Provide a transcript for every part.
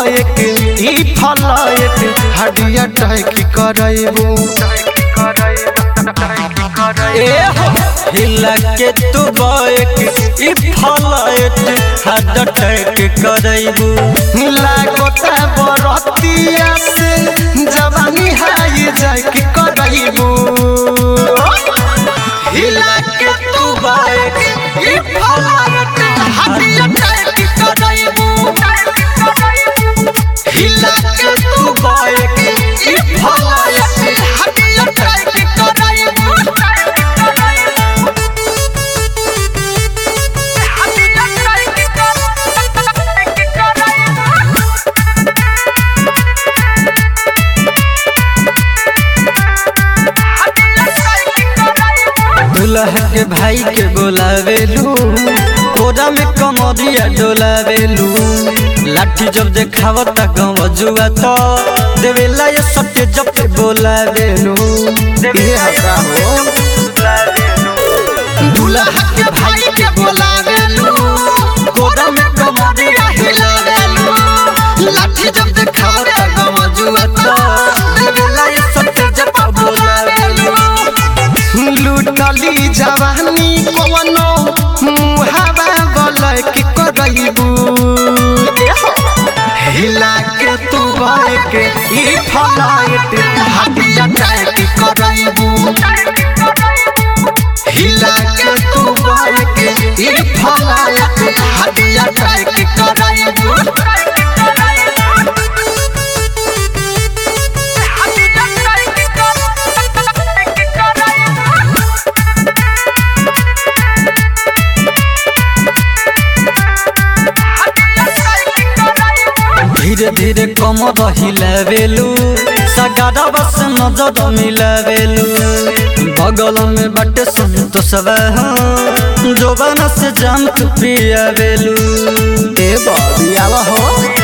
bike ई फलाइक हडिया टाइक करैबू ए हो हिला के तू बाइक ई फलाइट हद टैक करैबू लागोता बरतिया से जवानी हाई जाके करैबू हिला के तू बाइक ई फलाइक हडिया टाइक करैबू हिला के तू बाइक ई फलाइक हडिया टाइक करैबू दुल्हा के भाई के बोलावेलू कोरा में कमरिया डोलावेलू लाठी जब देखावता गाँव जुआ तो देवेला ये सत्य जब पे बोलावेलू ये हका हो दुल्हा के भाई के बोलावेलू कोरा में कमरिया हिलावेलू लाठी जब देखावता गमजुआ तो देवेला ये सत्य जब बोलावेलू लूटली जवानी कवनो मुहावा बोलै के करैबू हिला के तू बाइक ई फलाइट हटिया टाइट करैबू हिला के तू बाइक ई फलाइट हटिया टाइट करैबू धीरे धीरे कमर हिलावेलू सगारा बस नजर मिलावेलू बगल में बटे संतोषवा जोबाना से जाम तू पियावेलू ए बाबियावा हो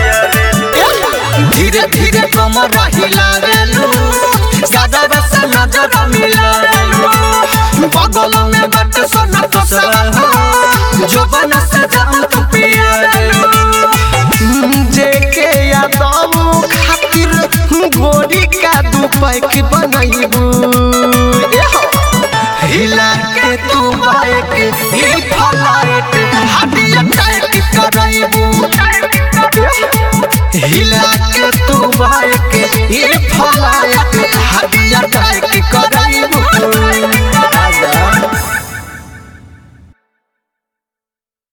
धीरे धीरे कमर हिलावेलू सादा बस नजर मिलावेलू बगल में बट सोना तोसवा जो बन से जाम तू पियावेलू जेके यादव खातिर गोरी का दू पैक बनैबू हिला के तू बाइक ई फलाइट हटिया टाइट करैबू हिला के तू बाइक ई फलाइट